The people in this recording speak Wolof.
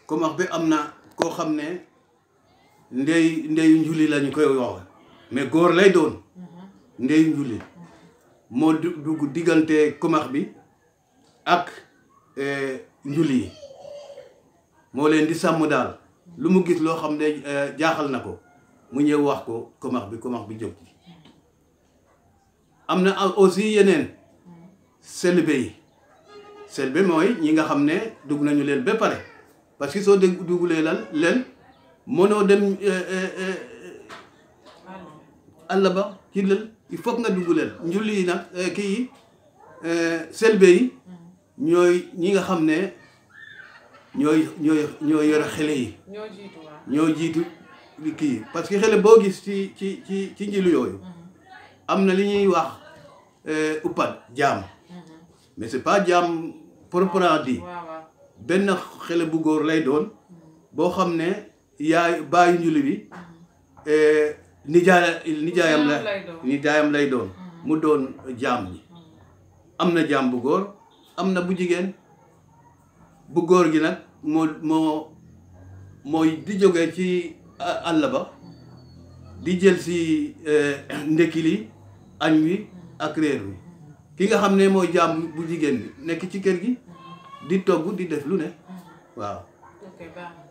komax bi am na koo xam ne ndey ndeyu njuli lañu koy wax mais góor lay doon ndeyu njuli moo du- dugg diggante komax bi ak eh, njuli yi moo leen di sàmm daal lu mu gis loo xam ne eh, jaaxal na ko mu ñëw wax ko komax bi komax bi jóg ci am na aussi yeneen selbe yi selbe mooy ñi nga xam ne dugg nañu leen ba pare parce que soo dégg duggulee lan leen mënoo dem eh, eh, eh, àll ba ci lël il faut que nga dugg leen njulli yi nag eh, kii yi eh, selbe yi ñooy ñi nga xam ne ñooy ñooy ñooy yore xele yi ñoo jiitu waaw. ñoo jiitu li kii parce que xele boo gis ci ci ci ci njilu yooyu am na li ñuy wax eh, uppat jaam mais c'est pas jaam proprement dit waaw waaw. benn xele bu góor lay doon boo xam ne yaay bàyyi njuli bi eh, nijaay nijaayam la Nijaayam lay doon. nijaayam lay doon mu doon jaam ñi am na jaam bu góor am na bu jigéen bu góor gi nag moo moo mooy di jóge ci a- àll ba di jël si eh, ndekki li añ wi ak réer wi ki nga xam ne mooy jaam bu jigéen bi nekk ci kër gi di togg di def lu ne waaw ok baax na.